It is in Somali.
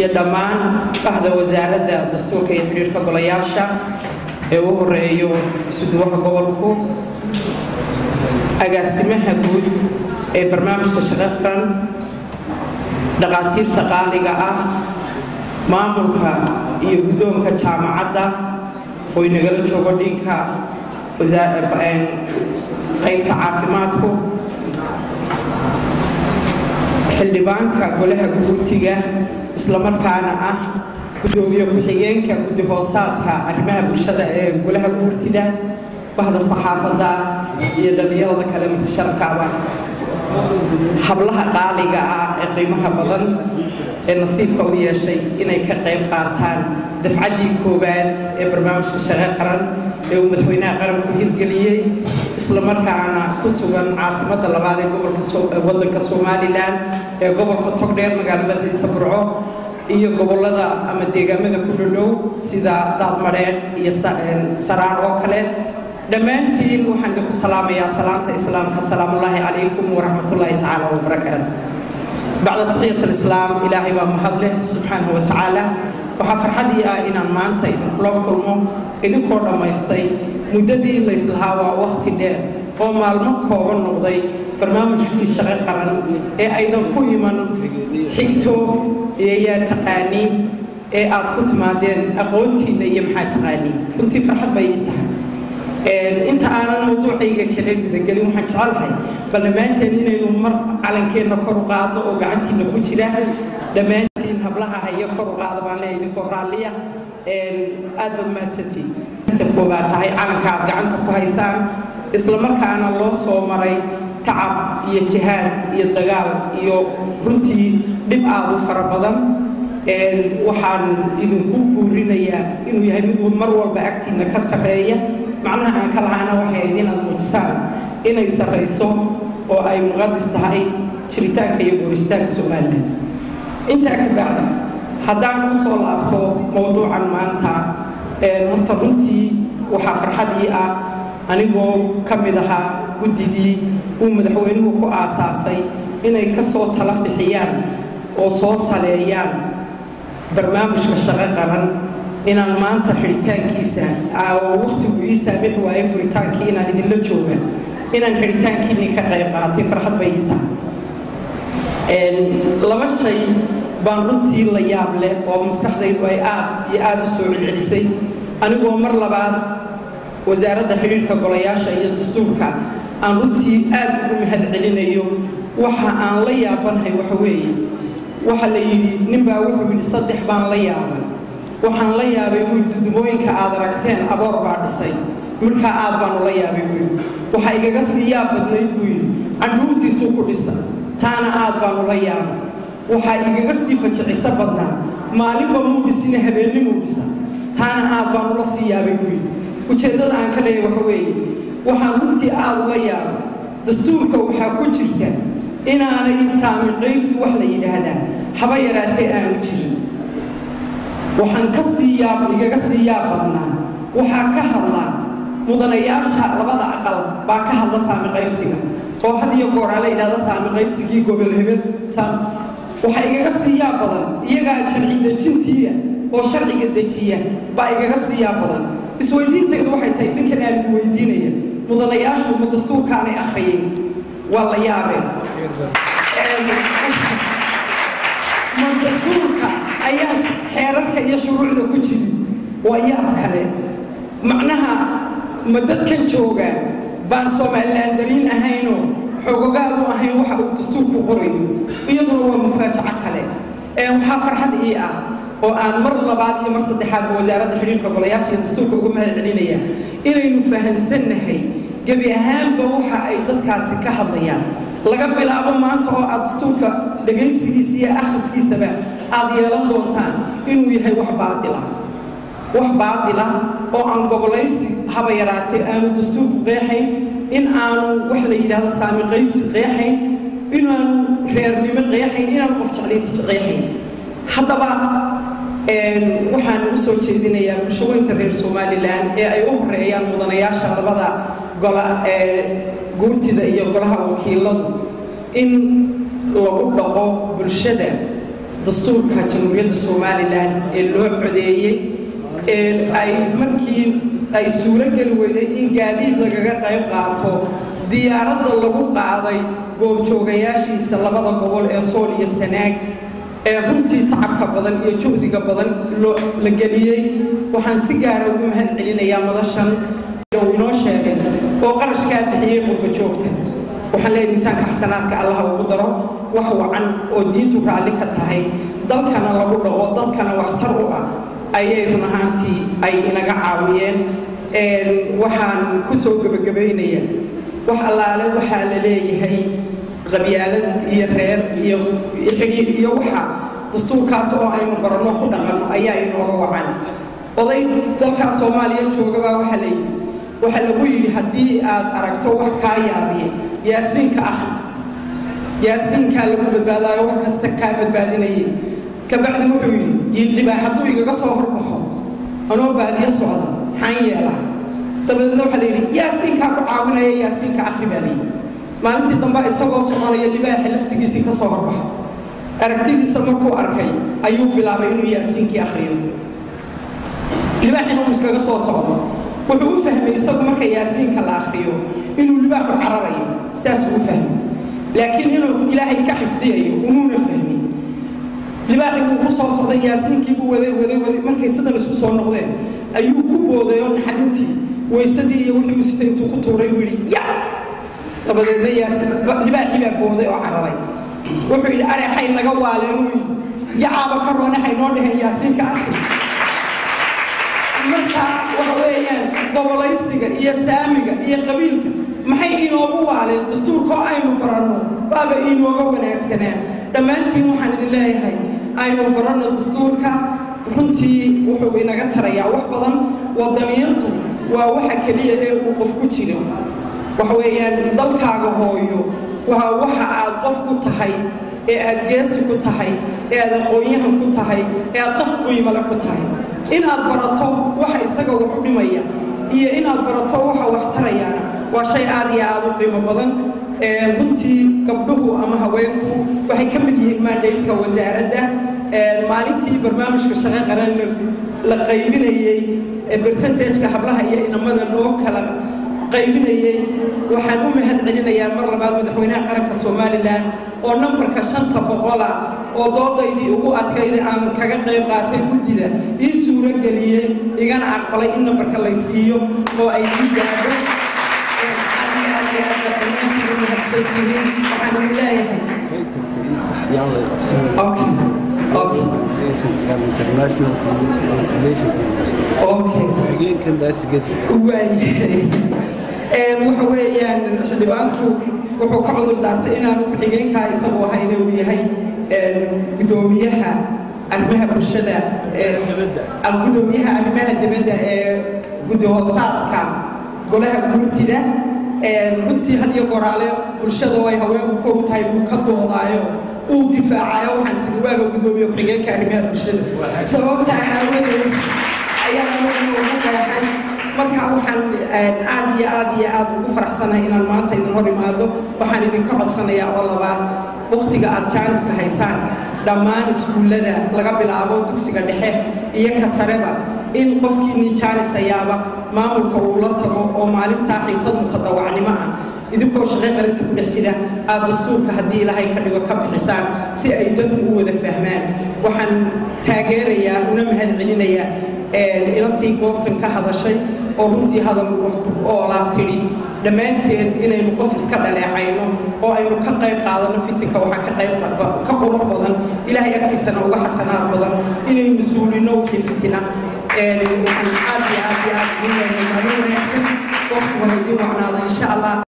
iyo dhammaan bahda wasaaradda dastuurka iyo xidhiirka golayaasha ee u horeeyo isuduwaha gobolku agaasimaha guud ee barnaamijka shaqo qaran dhaqaatiirta qaaliga ah maamulka iyo guddoonka jaamacadda oo inagala joogo dhinka qaybta caafimaadku xildhibaanka golaha guurtiga islamarkaana ah gudoomiye ku-xigeenka guddi hoosaadka arrimaha bulshada ee golaha guurtida bahda saxaafadda iyo dhalinyarada kale mutasharafkaaba hablaha qaaliga ah ee qiimaha badan ee nasiibka u yeeshay inay ka qayb qaataan dafcaddii koowaad ee barnaamijka shaqo qaran ee uu madaxweynaha qaranku hirgeliyey islamarkaana ku sugan caasimadda labaad ee gobolka waddanka somalilan ee gobolka togdheer magaalo madaxiisa burco iyo gobollada ama deegaamada ku dhodhow sida daadmadheer iyo saraar oo kale dhammaantiin waxaan idinku salaamayaa salaanta islaamka salaamullaahi calaykum waraxmatullaahi tacaala wabarakaatu bacda taxiyat alislaam ilaahay baa mahad leh subxaanahu wa tacaala waxaa farxadii ah inaan maanta idinkula kulmo idinkoo dhammaystay muddadii layslahaa waa wakhti dheer oo maalmo kooban noqday barnaamijkii shaqo qaran ee aydan ku iman xigto iyo yaa taqaaniin ee aad ku timaadeen aqoontiinna iyo maxaa taqaaniin runtii farxad bay ii tahay inta aanan mawduucayga kale gudagelin waxaan jecelahay bal dhammaanteen inaynu mar calankeenna kor u qaadno oo gacantiinna ku jira dhammaantiin hablaha haya kor u qaada baan leeyahay idinkoo raalliya aad baad mahadsantiin koobaad tahay calanka aad gacanta ku haysaan islamarkaana loo soo maray tacab iyo jihaad iyo dagaal iyo runtii dhib aad u fara badan waxaan idinku guurinayaa inuu yahay mid mar walba agtiinna ka sarreeya macnaha aan ka lahaana waxay ahayd inaad muujisaan inay sarrayso oo ay muqadis tahay jiritaanka iyo gooristaanka somalilan intaa ka bacdi haddaan u soo laabto mowduucan maanta horta runtii waxaa farxadii ah anigoo ka mid ahaa guddidii uu madaxweynuhu ku aasaasay inay ka soo tala bixiyaan oo soo saleeyaan barnaamijka shaqo qaran inaan maanta xidhitaankiisa wakhtigu ii saamix waaye furitaankii inaan idinla jooga inaan xidhitaankiinii ka qayb qaatay farxad bay ii tahay laba shay baan runtii la yaab leh oo maskaxdaydu ay aad iyo aad u soo celcelisay anigoo mar labaad wasaaradda xidhiirka golayaasha iyo dastuurka aan runtii aad ugu mahad celinayo waxa aan la yaabanahay waxa weeye waxa la yidhi ninbaa wuxuu yidhi saddex baan la yaabay waxaan la yaabay buu yidhi dudumooyinka aad aragteen aboor baa dhisay markaa aad baanu la yaabay buu yidhi waxaa igaga sii yaab badnayd buu yidhi candhuuftiisuu ku dhisa taana aad baanu la yaabay waxaa igaga sii fajiciso badnaa maalinba muu dhisina habeennimuu dhisa taana aad baanu la sii yaabay buu yidhi ujeeddada aan ka leeyahay waxa weeye waxaan runtii aad ula yaabay dastuurka waxaa ku jirta inaanay saami qaybsi wax la yidhaahdaa haba yaraatee aanu jirin waxaan ka sii yaab igaga sii yaab badnaa waxaa ka hadlaa mudanayaasha labada aqal baa ka hadla saami qaybsiga oo had iyo gooraa la yidhahda saami qaybsigii gobol hebel waxaa igaga sii yaab badan iyagaa sharci dejintiiya oo sharciga dejiya baa igaga sii yaab badan isweydiintaydu waxay tahay idinkan aan idin weydiinaya mudanayaashu ma dastuurkaanay akhriyeen waa la yaabeen ma dastuurka ayaa xeerarka iyo shuruucda ku jiri waa yaab kale macnaha ma dadkan jooga baan somalilaan dariin ahaynoo xogogaal u ahayn waxa uu dastuurku qorayo iyaduna waa mufaajaco kale waxaa farxad ii ah oo aan mar labaad iyo mar saddexaadba wasaaradda xidhiirka golayaasha iyo dastuurka uga mahad celinaya inaynu fahansannahay gebi ahaanba waxa ay dadkaasi ka hadlayaan laga bilaabo maanta oo aad dastuurka dhegaysigiisa iyo akhriskiisaba aad yeelan doontaan inuu yahay wax baadila wax baadila oo aan gobolaysi haba yaraatee aanu dastuurku qeexayn in aanu wax la yidhaahdo saami qaybsi qeexayn inaanu reernimo qeexayn inaanu qof jeclaysi qeexayn haddaba waxaan u soo jeedinayaa bulshooyinka reer somalilan ee ay u horeeyaan mudanayaasha labada gola ee guurtida iyo golaha wakiiladu in lagu dhaqo bulshada dastuurka jamhuuriyadda somalilan ee loo codeeyey ay markii ay suuro geli weyday in gaadiid lagaga qayb qaato diyaaradda lagu qaaday goobjoogayaashiisa labada gobol ee sool iyo sanaag ee runtii tacabka badan iyo juhdiga badan la geliyey waxaan si gaara ugu mahad celinayaa madashan uu inoo sheegay oo qarashkaa bixiyey qurba joogta waxaan leeyahay miisaanka xasanaadka allaha ugu daro wax wacan oo diintu raalli ka tahay dalkana lagu dhaqo dadkana waxtar u ah ayay run ahaantii ay inaga caawiyeen waxaan ku soo gebagabaynaya wax allaale waxaa la leeyahay qabyaalad iyo reer iyo xidhiir iyo waxa dastuurkaas oo aynu baranno ku dhaqanno ayaa inooga wacan oday dalkaa soomaaliya joogabaa waxa layidhi waxaa lagu yidhi haddii aad aragto wax kaa yaabiye yaasiinka akhri yaasiinkaa lagu badbaadaayo wax kasta kaa badbaadinaya kabacdi wuxuu yidhi yidhibaa hadduu igaga soo horbaxo anoo baadiyo socda maxaan yeelaa dabadeedna waxaa la yidhi yaasiinkaa ku caawinaya yaasiinka akhri baa layidhi maalintii dambe isagoo soconaya libaaxa laftigiisii ka soo horbaxa aragtidiisa markuu arkay ayuu bilaabay inuu yaasiinkii akhriyo libaaxina uu iskaga soo socdo wuxuu u fahmay isagu marka yaasiinka la akhriyo inuu libaaxu cararayo saasuu u fahmay laakiin inuu ilaahay ka xifdiyayo umuuna fahmin libaaxii wuu ku soo socday yaasiinkii buu waday waday waday markay sidan isku soo noqdeen ayuu ku booday oo naxdintii waysadii iyo wixii uu sitay intuu ku tuuray buu yidhi ya dabadeedna yaasiin libaaxii baa booday oo cararay wuxuu yidhi areexay naga waaleen uu yidhi yacaaba ka roonaxay noo dheheen yaasiinka akhri marka waxa weeyaan gobolaysiga iyo saamiga iyo qabiilka maxay inoogu waaleen dastuurkoo aynu baranno baaba inooga wanaagsanaa dhammaantiin waxaan idin leeyahay aynu baranno dastuurka runtii wuxuu inaga tarayaa wax badan wadaniyadu waa waxa keliya ee uu qof ku jiro waxa weeyaan dalkaaga hooyo waa waxa aad qof ku tahay ee aad geesi ku tahay ee aad aqoonyahan ku tahay ee aad qof qiimale ku tahay inaad barato waxa isaga wax u dhimaya iyo inaad barato waxa wax tarayaana waa shay aad iyo aad u qiimo badan runtii gabdhuhu ama haweenku waxay ka mid yihiin maandhaydka wasaaradda maalintii barnaamijka shaqo qaran la qaybinayey bersentajka hablaha iyo inamada loo kala qaybinayey waxaan u mahad celinayaa mar labaad madaxweynaha qaranka somalilan oo nambarka shanta boqola oo doodaydii ugu adkayda aan kaga qayb qaatay guddida ii suuro geliyey igana aqbalay in nambarka lay siiyo oo ay ii gaadho waxaan leeyahay waxa weeyaan xildhibaanku wuxuu ka cudur daartay inaanu ku-xigeenkaa isagu ahayna uu yahay gudoomiyaha arrimaha bulshada gudoomiyaha arrimaha dibadda ee gudahoosaadka golaha guurtida runtii had iyo goraale bulshada oo ay haweenku kow tahay buu ka doodaayo uu difaacayo waxaan sidi waaba gudoomiye ku-xigeenka arrimaha bulshada sababta aawadeed ayaa ugu qeexay marka waxaan aad iyo aad iyo aad ugu faraxsanahay inaan maanta idin hor imaado waxaan idinka codsanayaa oo labaad wakhtiga aad jaaniska haysaan dhammaan iskuullada laga bilaabo dugsiga dhexe iyo ka sareba in qofkiinii jaanis hayaaba maamulka uu la tago oo maalintaa xiisad mutadawacnimo ah idinkoo shaqay qarinta ku dhex jira aad dastuurka haddii ilaahay ka dhigo ka bixisaan si ay dadku u wada fahmaan waxaan taageerayaa una mahad celinayaa inantii goobtan ka hadashay oo runtii hadal oolaa tidhi dhammaanteen inaynu qof iska dhaleecayno oo aynu ka qayb qaadano fitinka waxaa ka qayb ka qurux badan ilaahay agtiisana uga xasanaad badan inaynu suulino wixii fitina waxaan aad iyo aad iyo aad idin leeyahay maalin wanaagsan waqti wada idin wacnaada insha allah